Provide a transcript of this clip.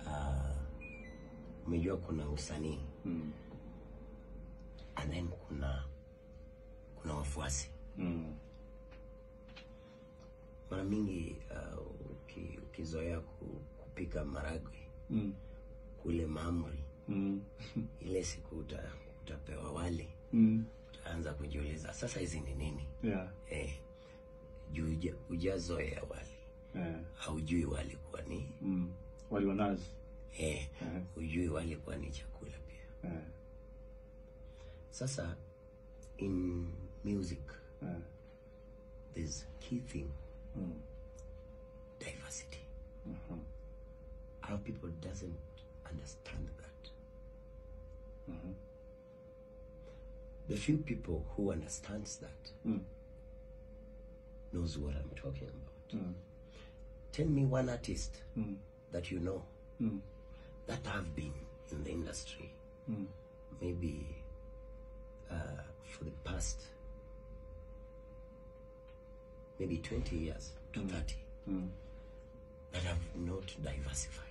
uh, umejua kuna usanii Mm. and then kuna kuna wafuasi Mm. mara mingi uh, uki, ukizoea ku, kupika maragwe Mm. kule maamri Mm. ile siku uta, utapewa wali Mm. utaanza kujiuliza sasa hizi ni nini Yeah. eh, juu uja- hujazoea wali Yeah. haujui wali kuwa ni Mm. Wali wa nazi. eh, Eh. hujui wali kuwa ni chakula pia Eh. sasa in music Eh. there's key thing Mm. diversity Mhm. our people doesn't understand that Mhm. the few people who understands that Mm. knows what i'm talking about Mm. tell me one artist Mm. that you know Mm. that have been in the industry Mm. maybe uh, for the past maybe 20 years to 30 Mm. that have not diversified